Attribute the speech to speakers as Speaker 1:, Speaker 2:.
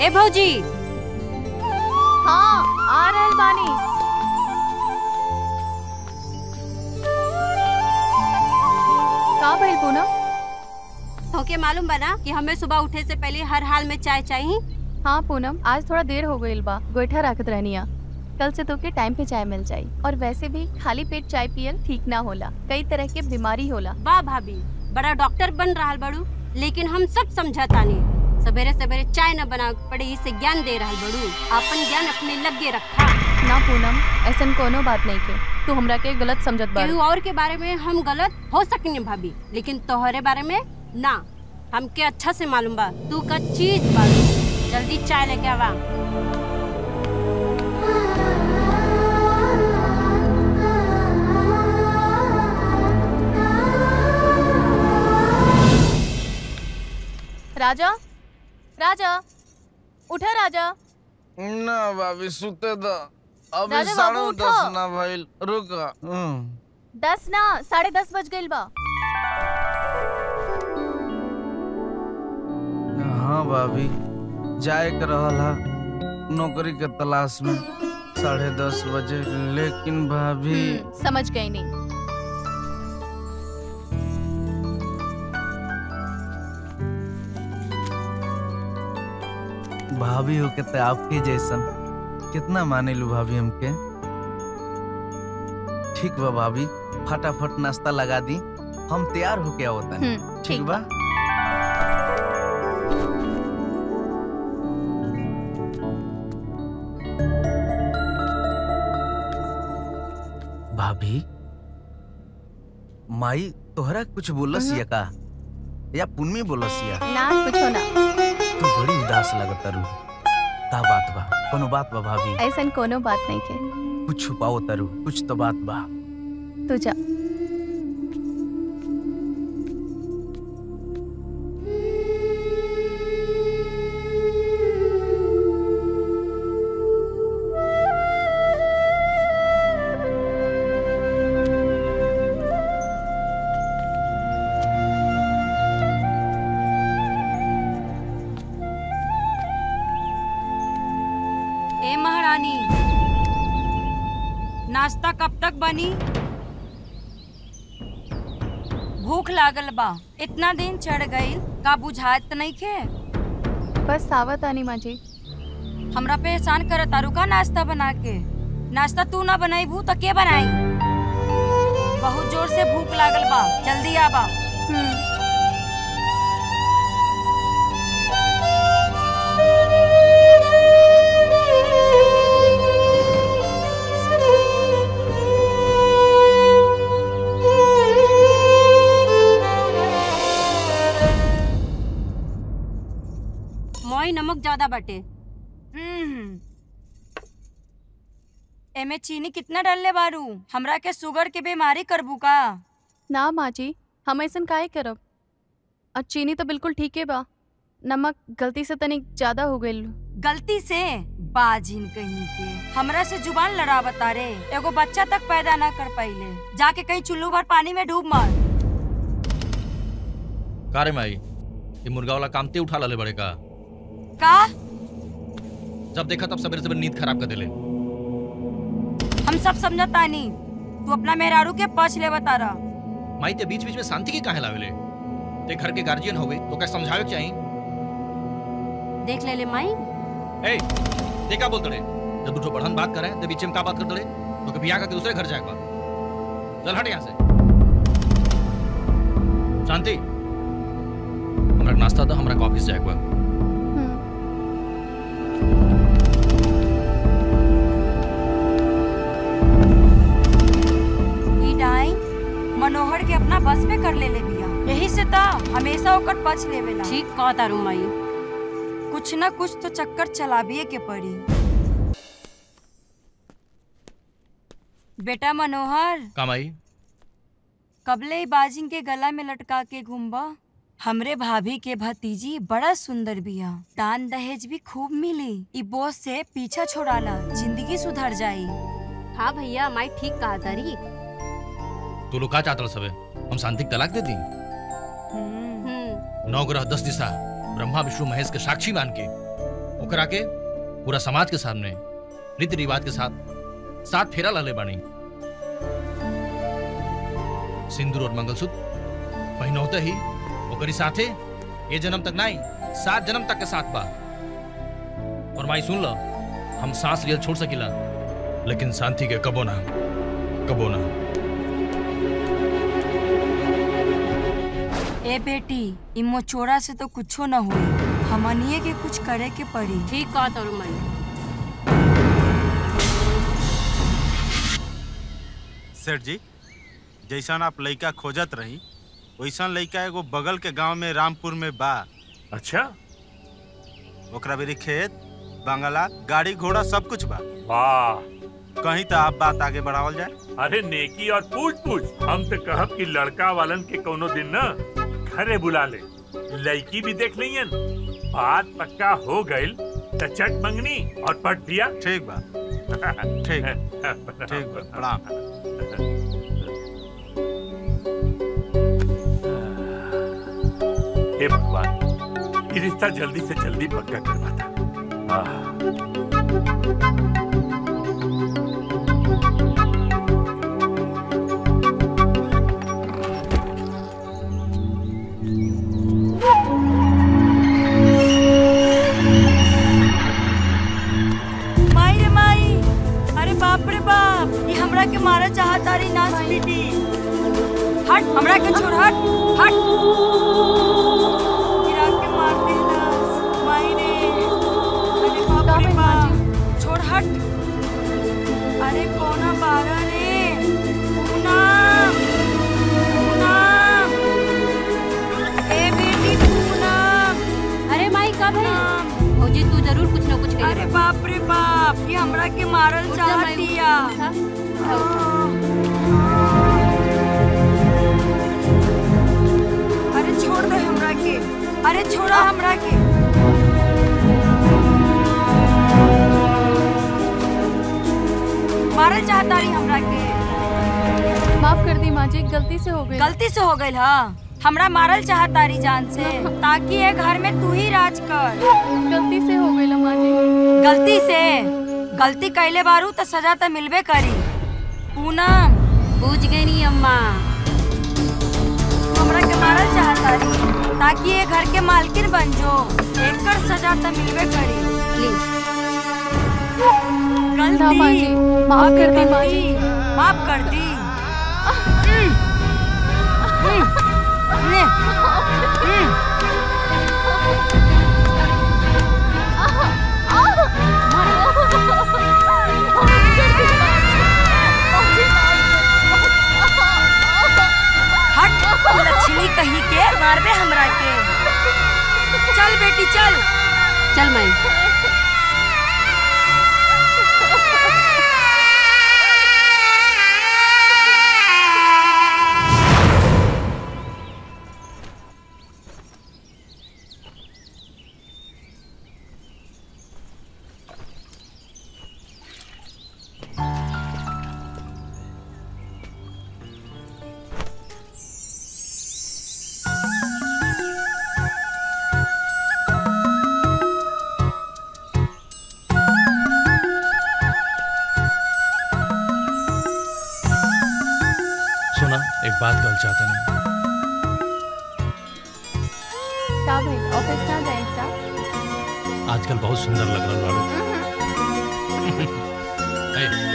Speaker 1: ए भौजी
Speaker 2: हाँ आ रहल बानी का भइल पूनम
Speaker 1: तोके मालूम बना कि हमें सुबह उठे से पहले हर हाल में चाय चाहिए
Speaker 2: हाँ पूनम आज थोड़ा देर हो गईल बा गोईठा रखत रहनिया कल से तोके टाइम पे चाय मिल जाई और वैसे भी खाली पेट चाय पियल ठीक ना होला कई तरह के बीमारी होला
Speaker 1: वाह भाभी बड़ा डॉक्टर बन रहा बड़ू लेकिन हम सब समझतानी सवेरे सवेरे चाय न बना पड़े इसे ज्ञान दे रहा बड़ू अपन ज्ञान अपने लगे रखा
Speaker 2: ना पूनम ऐसन कोनो बात नहीं के तू हमरा के गलत समझत बा
Speaker 1: केहू और के बारे में हम गलत हो सकनी भाभी लेकिन तोहरे बारे में ना हमके अच्छा से मालूम बा तू का चीज बाड़ू जल्दी चाय लेके आवा
Speaker 2: राजा राजा उठा राजा
Speaker 3: ना भाभी सुते द अभी
Speaker 2: राजा
Speaker 3: साढ़े
Speaker 2: बाबू,
Speaker 3: दस
Speaker 2: उठो।
Speaker 3: ना भइल रुक हम्म।
Speaker 2: दस ना साढ़े दस बज गईल बा
Speaker 3: हाँ भाभी जाए के रहल हा नौकरी के तलाश में साढ़े दस बजे लेकिन भाभी
Speaker 2: हम्म, समझ गई नहीं
Speaker 3: भाभी हो के तो आपके जैसन कितना माने लू भाभी हमके ठीक बा भाभी फटाफट नाश्ता लगा दी हम तैयार होके आवता
Speaker 2: हम्म,
Speaker 3: ठीक बा भाभी माई तोहरा कुछ बोलस या का या पुन्नी बोलस या
Speaker 2: ना कुछ ना
Speaker 3: तू बड़ी उदास लगत तारू का बात बा कोनो बात बा भाभी
Speaker 2: ऐसन कोनो बात नहीं के
Speaker 3: कुछ छुपाओ तारू कुछ तो बात बा
Speaker 2: तू जा
Speaker 4: ए महारानी नाश्ता कब तक बनी भूख लागल बा इतना दिन चढ़ गई का बुझात नहीं खे
Speaker 2: बस सावत आनी माँ जी
Speaker 4: हमरा पे एहसान कर तारू का नाश्ता बना के नाश्ता तू ना बनाईबू तो के बनाई बहुत जोर से भूख लागल बा जल्दी आबा
Speaker 2: हम्म,
Speaker 1: मोई नमक ज्यादा बटे
Speaker 4: हम्म। एमे चीनी कितना डालले बारू हमरा के शुगर के बीमारी करबू का
Speaker 2: ना माँ जी हम ऐसन काहे करब और चीनी तो बिल्कुल ठीक है बा नमक गलती से तनिक ज्यादा हो गईल
Speaker 4: गलती से बाजिन कहीं के हमरा से जुबान लड़ा बता रे एगो बच्चा तक पैदा ना कर पाइले जाके कहीं चुल्लू भर पानी में डूब मर
Speaker 5: का रे माई ये मुर्गा वाला काम ते उठा लले बड़े का
Speaker 4: का
Speaker 5: जब देखा तब सवेरे सवेरे नींद खराब कर देले
Speaker 4: हम सब समझता नहीं तू अपना मेहरारू के पछ ले बता रहा
Speaker 5: माई ते बीच बीच में शांति के काहे लावेले ते घर के गार्जियन होवे तो क्या समझावे के चाहिए
Speaker 1: देख ले ले माई
Speaker 5: ए ते का बोलत रे जब दूठो बढ़न बात करे ते बीच में का बात करत रे तो कभी आकर के दूसरे घर जाए बा चल हट यहाँ से शांति हमरा के नाश्ता दो हमरा के ऑफिस जाए बा
Speaker 2: हम्म,
Speaker 4: ई डाई मनोहर के अपना बस में कर ले ले बिया यही से ता हमेशा ओकर पछ लेवेला
Speaker 1: ठीक कह तारू माई
Speaker 4: कुछ न कुछ तो चक्कर चलाबिए के पड़ी बेटा मनोहर
Speaker 5: का माई
Speaker 4: कबले बाजिंग के गला में लटका के घूमबा हमरे भाभी के भतीजी बड़ा सुंदर बिया दान दहेज भी खूब मिली ई बोझ से पीछा छोड़ाला जिंदगी सुधर जाई
Speaker 1: हाँ भैया माई ठीक कहा तारी
Speaker 5: तू लोग का चाहत रह सबे हम शांति के तलाक दे दी
Speaker 4: हम्म,
Speaker 1: हम्म
Speaker 5: नौ ग्रह दस दिशा ब्रह्मा विष्णु महेश के साक्षी मान के ओकरा के पूरा समाज के सामने रीति रिवाज के साथ साथ फेरा लाले बानी सिंदूर और मंगलसूत्र पहनौते ही ओकरी साथे ये जन्म तक नहीं सात जन्म तक के साथ बा और माई सुन लो हम सांस लियल छोड़ सकिला लेकिन शांति के कबो ना कबो ना
Speaker 4: ए बेटी इ मोचोरा से तो कुछो न हुई हमनिए के कुछ करे के पड़ी
Speaker 1: ठीक कहा तोर माई
Speaker 6: सेठ जी जैसन आप लइका खोजत रही वैसन लइका एगो बगल के गांव में रामपुर में बा
Speaker 7: अच्छा
Speaker 6: ओकरा बेरी खेत बंगला गाड़ी घोड़ा सब कुछ बा
Speaker 7: वाह
Speaker 6: कहीं तो आप बात आगे बढ़ावल जाए
Speaker 7: अरे नेकी और पूछ पूछ हम तो कहब कि लड़का वालन के कोनो दिन न घरे बुला ले लड़की भी देख लियन बात पक्का हो गइल त चट मंगनी और पट दिया
Speaker 6: ठीक बा ठीक ठीक बा प्रणाम
Speaker 7: हे भगवान ये रिश्ता जल्दी से जल्दी पक्का करवाता आह।
Speaker 4: माई रे माई अरे बाप रे बाप ये हमरा के मारा चाहता रही नाच पीटी हट हमरा के छोड़ हट हट गिरा के मार दे नाच माई रे अरे बाप रे बाप छोड़ हट अरे कोना बागा रे पूनम पूनम ए बेटी पूनम
Speaker 1: अरे माई कब है
Speaker 4: पूनम
Speaker 1: फौजी तू जरूर कुछ ना कुछ
Speaker 4: अरे बाप रे बाप ये हमरा के मारल चाह दिया अरे छोड़ दे हमरा के अरे छोड़ा हमरा के मारल चाहता रही हमरा के
Speaker 2: माफ कर दी माँ जी गलती से हो गई
Speaker 4: गलती से हो गई हा हमरा मारल चाहता रही जान से ताकि ये घर में तू ही राज कर
Speaker 2: गलती से हो गई माँ जी
Speaker 4: गलती से गलती कैले बारू तो सजा तो मिलबे करी पूनम
Speaker 1: पूछ गई नहीं अम्मा
Speaker 4: तू हमरा के मारल चाहता रही ताकि ये घर के मालकिन बन जो एकर सजा तो मिलबे करी
Speaker 1: प्लीज
Speaker 2: ना माँ जी
Speaker 4: गलती
Speaker 2: माफ कर दी माँ जी
Speaker 4: गलती माफ कर दी हम्म, हम्म, ले, हम्म। हट तू लक्ष्मी कहीं के मारबे हमरा के चल बेटी चल
Speaker 1: चल माई
Speaker 5: सुना एक बात कहल चाहता नहीं
Speaker 2: का भाई ऑफिस ना जाए का
Speaker 5: आजकल बहुत सुंदर लग रहा लाड़ू ए,